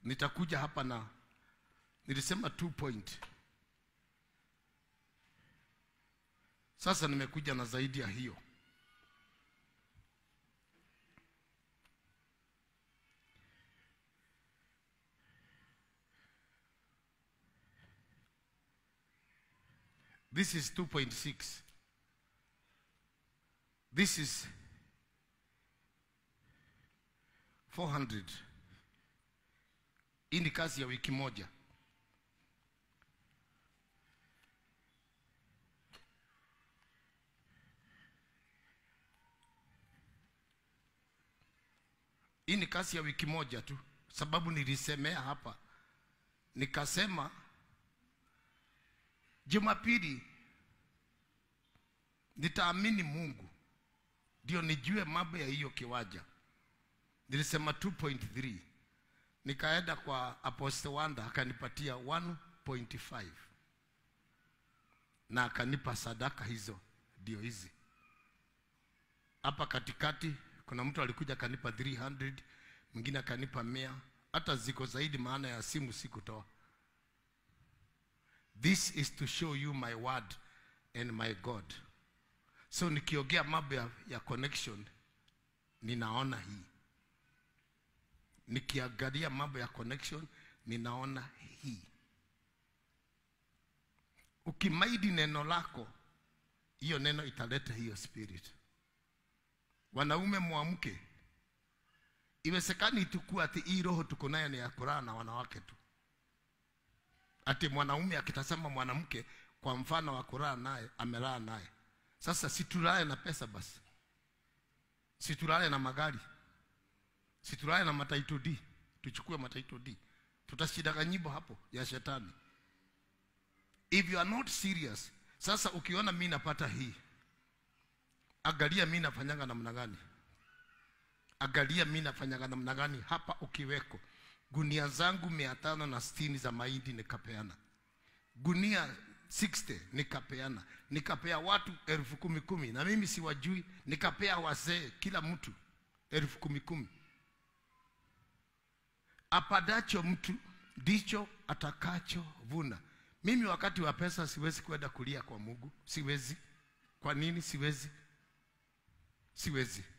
nitakuja hapa na nilisema two point. Sasa nimekuja na zaidi ya hiyo. This is 2.6. This is 400. Hii ni kazi ya wiki moja. Hii ni kazi ya wiki moja tu, sababu nilisemea hapa, nikasema Jumapili nitaamini Mungu ndio nijue mambo ya hiyo kiwanja. Nilisema 2.3 nikaenda kwa Apostle Wanda akanipatia 1.5 na akanipa sadaka hizo, ndio hizi hapa katikati. Kuna mtu alikuja akanipa 300, mwingine akanipa mia, hata ziko zaidi, maana ya simu sikutoa. This is to show you my word and my God. So nikiongea mambo ya, ya connection ninaona hii, nikiangalia mambo ya connection ninaona hii. Ukimaidi neno lako, hiyo neno italeta hiyo spirit. Wanaume mwamke, iwezekani tukua ati hii roho tuko nayo ni ya kulala na wanawake tu ati mwanaume akitazama mwanamke kwa mfano wa kulala naye amelala naye. Sasa situlale na pesa basi, situlale na magari, situlale na mataito D, tuchukue mataito D, tutashidaga nyimbo hapo ya shetani. If you are not serious, sasa ukiona mi napata hii, angalia mi nafanyaga namna gani, angalia mi nafanyaga namna gani hapa ukiweko gunia zangu mia tano na sitini za mahindi nikapeana, gunia 60 nikapeana, nikapea watu elfu kumi kumi, na mimi siwajui, nikapea wazee kila mtu elfu kumi kumi. Apadacho mtu ndicho atakachovuna. Mimi wakati wa pesa siwezi kwenda kulia kwa Mungu, siwezi. Kwa nini siwezi? Siwezi.